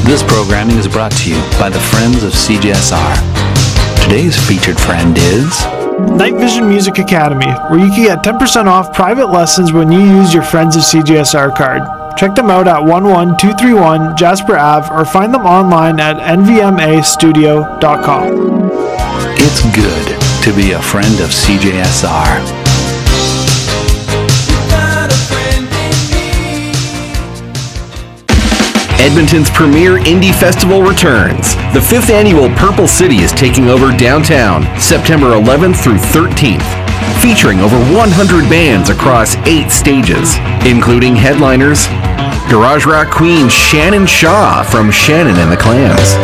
This programming is brought to you by the Friends of CJSR. Today's featured friend is. Night Vision Music Academy, where you can get 10% off private lessons when you use your Friends of CJSR card. Check them out at 11231 Jasper Ave or find them online at nvmastudio.com. It's good to be a friend of CJSR. Edmonton's premier indie festival returns. The fifth annual Purple City is taking over downtown September 11th through 13th, featuring over 100 bands across eight stages, including headliners Garage Rock Queen Shannon Shaw from Shannon and the Clams.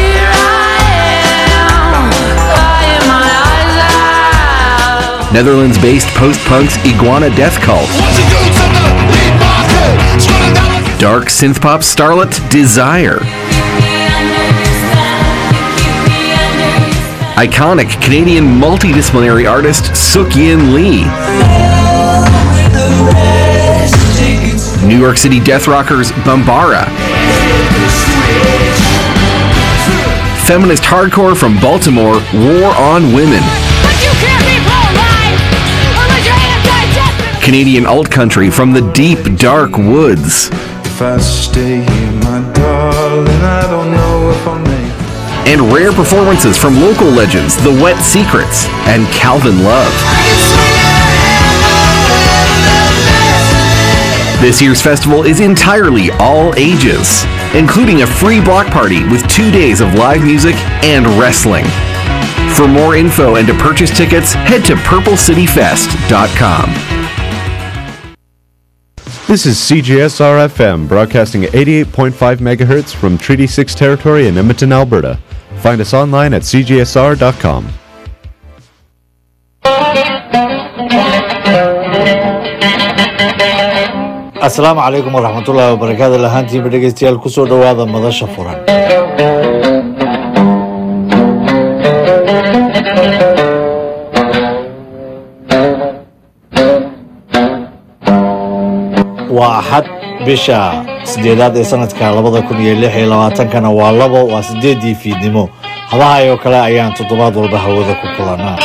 Netherlands based post punks Iguana Death Cult. Dark synth pop starlet Desire. Iconic Canadian multidisciplinary artist Suk Yin Lee. New York City death rockers Bambara. Feminist hardcore from Baltimore War on Women. Canadian alt country from the deep, dark woods. If I stay here, my darling, I don't know if I'll make And rare performances from local legends The Wet Secrets and Calvin Love. This year's festival is entirely all ages, including a free block party with two days of live music and wrestling. For more info and to purchase tickets, head to purplecityfest.com. This is CJSR FM, broadcasting at 88.5 megahertz from Treaty 6 territory in Edmonton, Alberta. Find us online at cjsr.com. asalaamu calaykum waraxmatullaahi wabarakaatu lahaantiinba dhegeystayaal kusoo dhowaada madasha furan waa axad bisha sideedaad ee sanadka labada kun iyo lix iyo labaatankana waa labo waa sideedii fiidnimo habahay oo kale ayaan toddobaad walba hawada ku kulanaa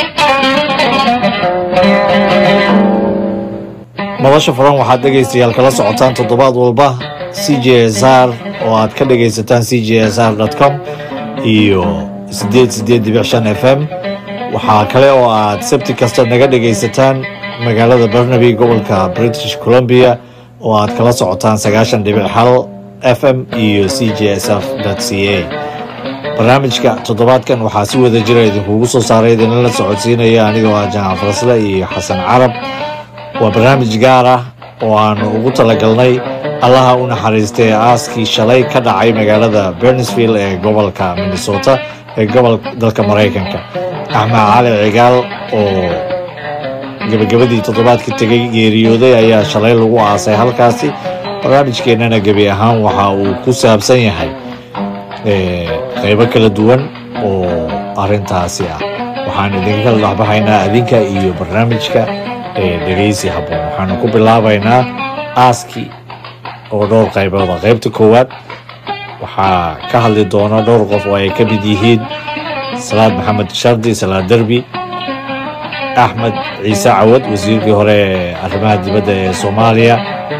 madasha furan waxaad dhegaystayaal kala socotaan toddobaad walba c j s r oo aad ka dhagaysataan c j s r com iyo sideed sideed dibic shan f m waxaa kale oo aad sabti kasta naga dhagaysataan magaalada barnaby gobolka british columbia oo aad kala socotaan sagaashan dhibic hal f m iyo c j s f c a barnaamijka toddobaadkan waxaa si wada jira idinkugu soo saaray idinla socodsiinaya anigoo ah jaamac farsle iyo xasan carab waa barnaamij gaar ah oo aanu ugu talagalnay allaha u naxariista ee aaskii shalay ka dhacay magaalada bernsville ee gobolka minnesota ee gobol dalka maraykanka axmed cali cigaal oo gebagabadii toddobaadkii tegay geeriyooday ayaa shalay lagu aasay halkaasi barnaamijkeennana gebi ahaan waxa uu ku saabsan yahay qeybo kala duwan oo arintaasi ah waxaan idinka kala dhexbahaynaa adinka iyo barnaamijka dhegeysi habboon waxaanu ku bilaabaynaa aaskii oo dhowr qaybooda qaybta koowaad waxaa ka hadli doona dhowr qof oo ay ka mid yihiin salaad maxamed shardi salaad derbi axmed ciise cawad wasiirkii hore ee arrimaha dibadda ee soomaaliya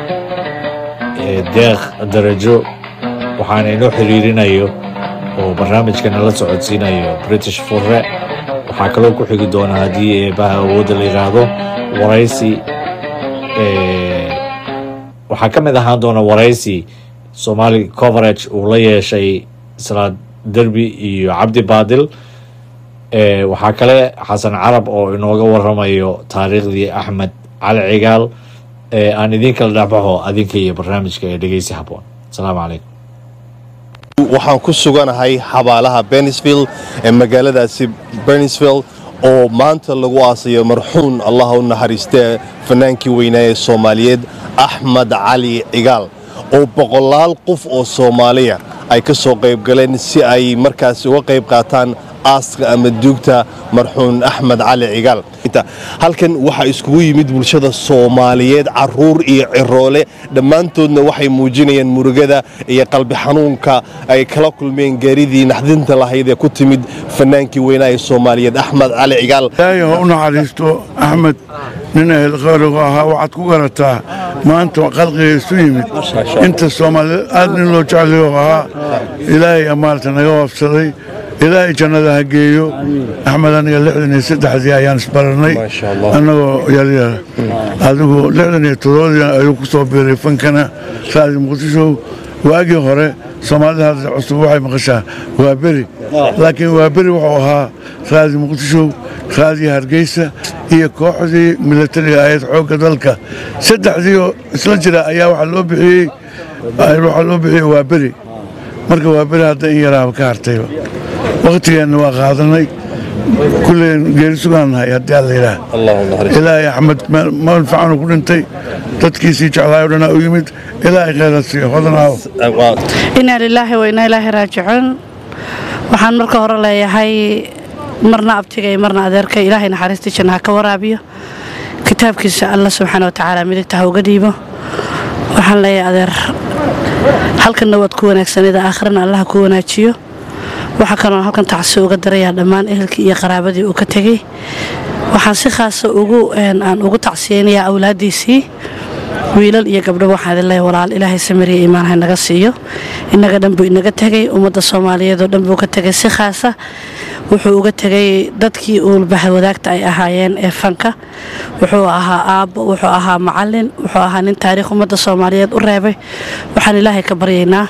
deekh darajo waxaana inoo xiriirinayo oo barnaamijka nala socodsiinayo british furre waxaa kaloo ku xigi doona haddii eebaha awoodda la yidhaahdo waraysi waxaa ka mid ahaan doona waraysi somali coverage uu la yeeshay salaad derbi iyo cabdi baadil waxaa kale xasan carab oo inooga waramayo taariikhdii axmed cali cigaal aan idin kala dhexbaxo adinka iyo barnaamijka ee dhegeysi habboon asalaamu calaykum waxaan ku suganahay xabaalaha benisville ee magaaladaasi benisville oo maanta lagu aasayo marxuun allah u naxariistee fanaankii weynaa ee soomaaliyeed axmed cali cigaal oo boqolaal qof oo soomaaliya ay ka soo qayb galeen si ay markaasi uga qayb qaataan aaska ama duugta marxuun axmed cali cigaal fanaaniinta halkan waxaa iskugu yimid bulshada soomaaliyeed caruur iyo ciroole dhammaantoodna waxay muujinayaan murugada iyo qalbi xanuunka ay kala kulmeen gaaridii naxdinta lahayd ee ku timid fanaankii weynaa ee soomaaliyeed axmed cali cigaal ilaahay ha u naxariisto axmed nin ahel khayrigu ahaa waxaad ku garataa maanta qalqiga isu yimid inta soomaaliyeed aad nin loo jeclayo ahaa ilaahay maarata naga waabsaday ilaahay jannada ha geeyo axmed aniga lixdan iyo saddexdii ayaan isbarannay annagoo yaryar adigu lixdan iyo toddobadii ayuu ku soo biiray fankana raadi muqdisho waagii hore soomaalida hadda cusub waxay maqashaa waa beri laakiin waa beri wuxuu ahaa raadi muqdisho raadi hargeysa iyo kooxdii milatariga ahayd xoogga dalka saddexdii oo isla jira ayaa waxaa loo bixiyey waxaa loo bixiyey waa beri marka waa beri hadda in yaraaba ka hartayba wakhtigeenna waa qaadanay kulleen geeri sugaan nahay haddii alla yidhaah ilaahay axmed meel fiicanuu ku dhintay dadkiisii jeclaay o dhanaa u yimid ilaahay khayra siiyo hodanaaw inaa lilaahi wa inaa ilaahi raajicuun waxaan marka hore leeyahay marna abtigay marna adeerkay ilaahay naxariistii janna ha ka waraabiyo kitaabkiisa alla subxaana wa tacaala midigta ha uga dhiibo waxaan leeyahay adeer halkanna waad ku wanaagsanida aakhirana allaha ku wanaajiyo waxaa kaloo halkan tacsi uga darayaa dhammaan ehelkii iyo qaraabadii uu ka tegey waxaan si khaasa aan ugu tacsiyeynayaa awlaaddiisii wiilal iyo gabdho waxaan idin leeyahay walaal ilaahay samiriya iimaan ha naga siiyo innaga dhan buu inaga tegey ummadda soomaaliyeed oo dhan buu ka tegey si khaasa wuxuu uga tegey dadkii uulbaha wadaagta ay ahaayeen ee fanka wuxuu ahaa aabbo wuxuu ahaa macallin wuxuu ahaa nin taariikh ummadda soomaaliyeed u reebay waxaan ilaahay ka baryaynaa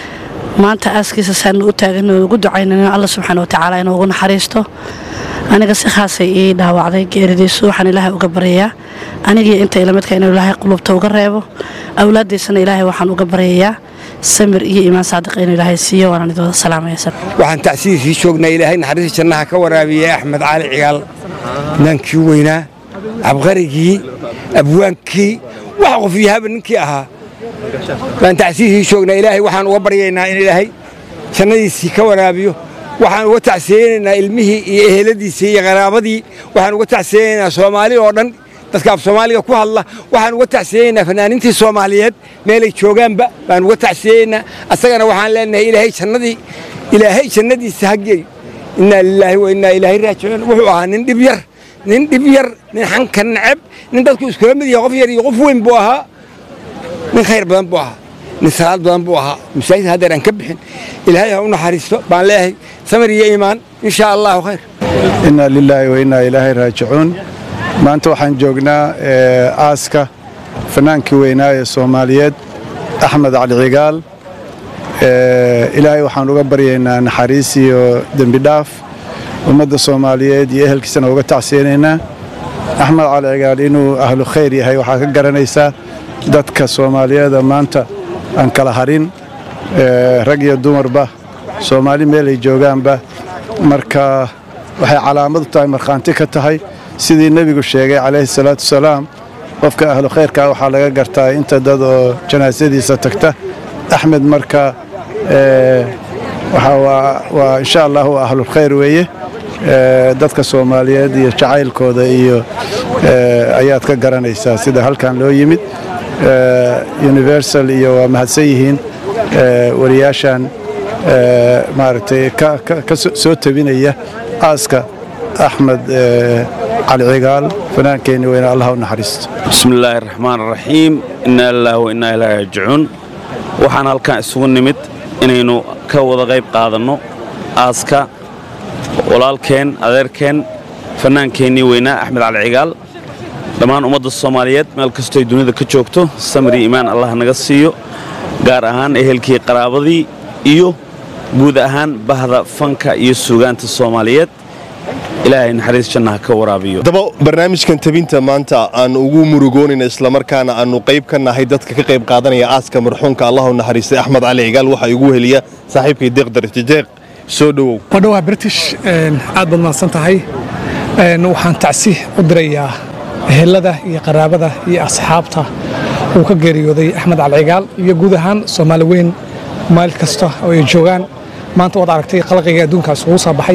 maanta aaskiisa saanu u taagan ugu ducaynayno alla subxaana wa tacaala inuu ugu naxariisto aniga si khaasay ii dhaawacday geeridiisu waxaan ilaahay uga baryayaa anigii inta ilamidka inuu ilaahay qulubta uga reebo awlaaddiisana ilaahay waxaan uga baryayaa samir iyo iimaan saadiq inuu ilaahay siiyo waanaan idooda salaamaya waxaan tacsiisii joognaa ilaahay naxariista jannaha ka waraabiyey axmed cali cigaal naankii weynaa cabqarigii abwaankii wax qof yahaba ninkii ahaa baan tacsiisii joognaa ilaahay waxaan uga baryaynaa in ilaahay jannadiisii ka waraabiyo waxaan uga tacsiyeynaynaa ilmihii iyo eheladiisii iyo qaraabadii waxaan uga tacsiyeynaynaa soomaali oo dhan dadka af soomaaliga ku hadla waxaan uga tacsiyeynaynaa fanaaniintii soomaaliyeed meelay joogaanba baan uga tacsiyeynaa asagana waxaan leenahay ilaahay jannadii ilaahay jannadiisa ha geeyo innaa lilaahi wa innaa ilaahi raajicuun wuxuu ahaa nin dhib yar nin dhib yar nin xanka neceb nin dadku iskula mid yahay qof yar iyo qof weyn buu ahaa nin khayr badan buu ahaa nin salaad badan buu ahaa masaajid haddeer aan ka bixin ilaahay ha u naxariisto baan leeyahay samir iyo iimaan insha allahu khayr innaa lilaahi wa innaa ilaahi raajicuun maanta waxaan joognaa aaska fanaankii weynaa ee soomaaliyeed axmed cali cigaal ilaahay waxaan uga baryaynaa naxariis iyo dembi dhaaf ummadda soomaaliyeed iyo ehelkiisana uga tacsiyeynaynaa axmed cali cigaal inuu ahlu khayr yahay waxaa ka garanaysaa dadka soomaaliyeeda maanta aan kala harin rag iyo dumarba soomaali meelay joogaanba marka waxay calaamad u tahay markhaanti ka tahay sidii nebigu sheegay calayhi salaatu wasalaam qofka ahlu khayrkaa waxaa laga gartaa inta dad oo janaasadiisa tagta axmed marka waa insha allah waa ahlulkhayr weeye dadka soomaaliyeed iyo jacaylkooda iyo ayaad ka garanaysaa sida halkan loo yimid universal iyo waa mahadsan yihiin wariyaashan maaragtay ka soo tabinaya aaska axmed cali cigaal fanaankeenni weyne allah u naxariisto bismi illaahi raxmaan raxiim innaa lillaah wa innaa ilaahi raajicuun waxaan halkan isugu nimid inaynu ka wada qayb qaadanno aaska walaalkeen adeerkeen fannaankeennii weynaa axmed cali cigaal dhammaan ummadda soomaaliyeed meel kastoy dunida ka joogto samir iyo iimaan allah naga siiyo gaar ahaan ehelkii qaraabadii iyo guud ahaan bahda fanka iyo suugaanta soomaaliyeed ilaahay naxariis jannaha ka waraabiyo daba barnaamijkan tabinta maanta aan ugu murugoonayna islamarkaana aanu qayb ka nahay dadka ka qayb qaadanaya aaska marxuumka allahu naxariistay axmed cali cigaal waxaa igu heliya saaxiibkay deeq darjejeeq soo dhowow wadhowaa british aad baad mahadsan tahay waxaan tacsi u dirayaa ehelada iyo qaraabada iyo asxaabta uu ka geeriyooday axmed cali cigaal iyo guud ahaan soomaali weyn meel kasta oo ay joogaan maanta waad aragtay qalqiga adduunkaas ugu soo baxay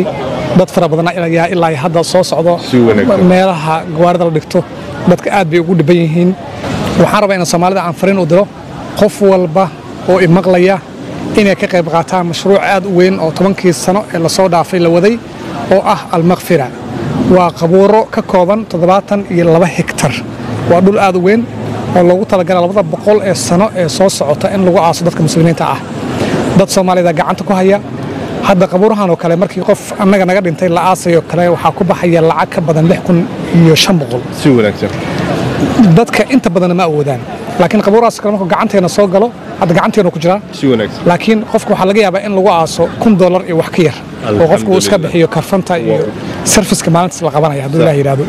dad fara badan ayaa ilaa iyo hadda soo socdo meelaha gawaarida la dhigto dadka aad bay ugu dhiban yihiin waxaan rabaa inaan soomaalida aan fariin u diro qof walba oo imaqlaya inay ka qayb qaataan mashruuc aad u weyn oo tobankii sano ee lasoo dhaafay la waday oo ah almakfira waa qabuuro ka kooban toddobaatan iyo laba hektar waa dhul aad u weyn oo loogu talagala labada boqol ee sano ee soo socota in lagu aaso dadka muslimiinta ah dad soomaalida gacanta ku haya hadda qabuurahan oo kale markii qof annaga naga dhintay la aasayo kale waxaa ku baxaya lacag ka badan lix kun iyo shan boqol si wanaagsan dadka inta badanna ma awoodaan laakiin qabuurahaas kale markuu gacanteena soo galo hadda gacanteenu ku jiraa si wanaagsan laakiin qofka waxaa laga yaabaa in lagu aaso kun dollar iyo wax ka yar oo qofku uu iska bixiyo karfanta iyo sarfiska maalintaas la qabanaya hadduu ilaah yidhaahdo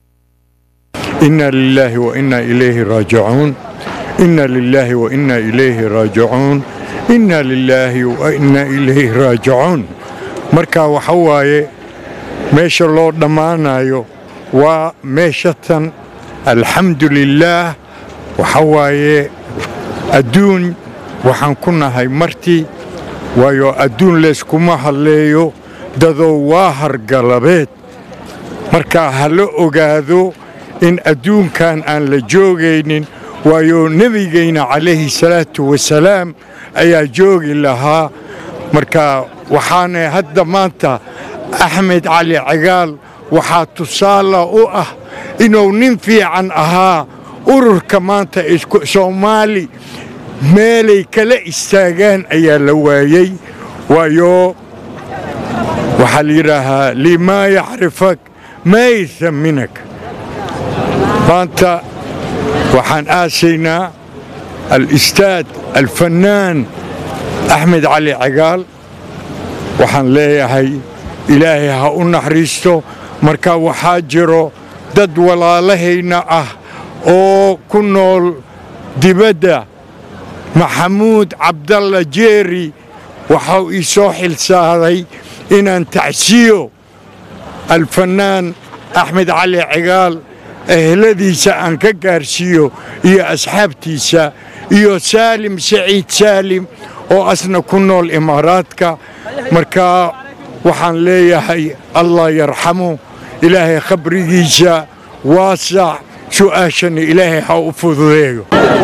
إنا لله وإنا إليه راجعون إنا لله وإنا إليه راجعون إنا لله وإنا إليه راجعون marka waxa waaye meesha loo dhammaanayo waa meeshatan alxamdu lilaah waxa waaye adduun waxaan ku nahay martii waayo adduun layskuma hadleeyo dadoo waa hargalabeed marka ha la ogaado in adduunkan aan la joogaynin waayo nebigayna calayhi salaatu wasalaam ayaa joogi lahaa marka waxaana hadda maanta axmed cali cagaal waxaa tusaala u ah inuu nin fiican ahaa ururka maanta soomaali meelay kala istaagaan ayaa la waayey waayo waxaa la yidhaahaa limaa yacrifak maa yasaminak maanta waxaan aasaynaa alistaad alfannaan axmed cali cagaal waxaan leeyahay ilaahay ha u naxariisto marka waxaa jiro dad walaalahayna ah oo ku nool dibadda maxamuud cabdalla jeeri waxau ii soo xilsaaday inaan tacsiyo alfannaan axmed cali cagaal eheladiisa aan ka gaarsiiyo iyo asxaabtiisa iyo saalim saciid saalim oo asna ku nool imaaraadka marka waxaan leeyahay allah yarxamu ilaahay khabrigiisa waasac su'aashana ilaahay ha u fududeeyo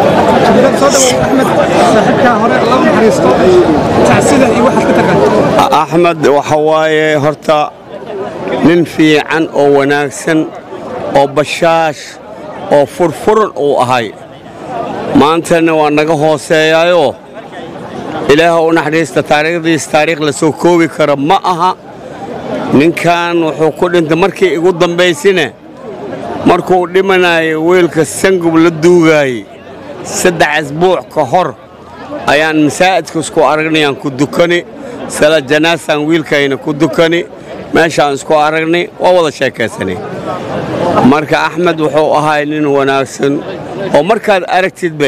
axmed waxa waaye horta nin fiican oo wanaagsan oo bashaash oo furfuran uu ahay maantana waa naga hooseeyaayoo ilaah u naxariista taariikhdiis taariikh la soo koobi kara ma aha ninkan wuxuu ku dhintay markii igu dambaysine markuu dhimanayay weelka sangub la duugaayey saddex asbuuc ka hor ayaan masaa'idka isku aragnayaan ku dukani sala janaasaan wiilkayna ku dukani meeshaan isku aragnay waa wada sheekaysanay marka axmed wuxuu ahay nin wanaagsan oo markaad aragtidbe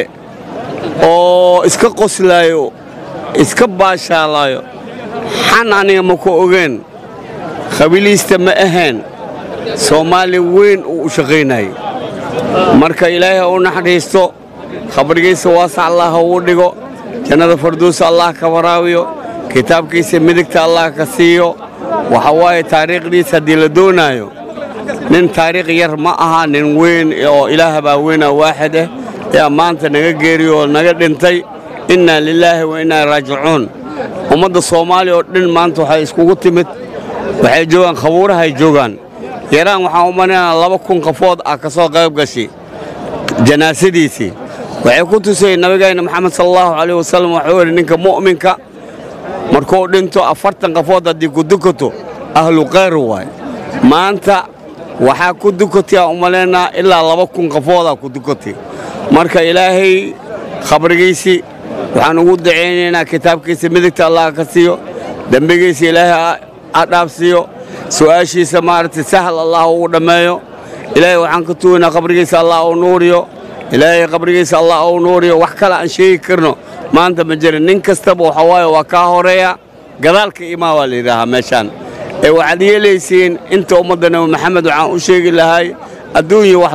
oo iska qoslaayo iska baashaalaayo xan aniga ma ku ogeen khabiliista ma ahayn soomaali weyn uu u shaqaynayay marka ilaahay ha u naxariisto khabrigiisa waasac allah ha uu dhigo jannada farduusa allah ka waraabiyo kitaabkiisa midigta allah ka siiyo waxa waaye taariikhdiisa haddii la doonaayo nin taariikh yar ma aha nin weyn oo ilaah baa weyna waaxid ah ayaa maanta naga geeriyo oo naga dhintay innaa lilaahi wa innaa raajicuun ummadda soomaaliya oo dhan maanta waxay iskugu timid waxay joogaan khabuurahay joogaan yaraan waxaan u malinayaa laba kun qafood ah ka soo qayb gashay janaasadiisii waxay ku tusayeen nabigayna maxamed sala allahu calayh wasallam waxuu yidhi ninka mu'minka markuu dhinto afartan qafood haddii ku dukato ahlu khayr waay maanta waxaa ku dukatay aan u malaynaa ilaa laba kun qafoodaa ku dukatay marka ilaahay khabrigiisii waxaan ugu dacaynaynaa kitaabkiisa midigta allah ka siiyo dembigiisa ilaahay ha dhaafsiiyo su'aashiisa maaragtay sahal allah ugu dhammeeyo ilaahay waxaan ka tugaynaa qabrigiisa allah uu nuuriyo ilaahay qabrigiisa allah uu nuuriyo wax kale aan sheegi karno maanta ma jirin nin kastaba waxa waaye waa kaa horeeya gadaalka imaa waa la yidhaahaa meeshaan ee waxaad yeelaysiin inta ummadda nabi maxamed waxaan u sheegi lahay adduunya wax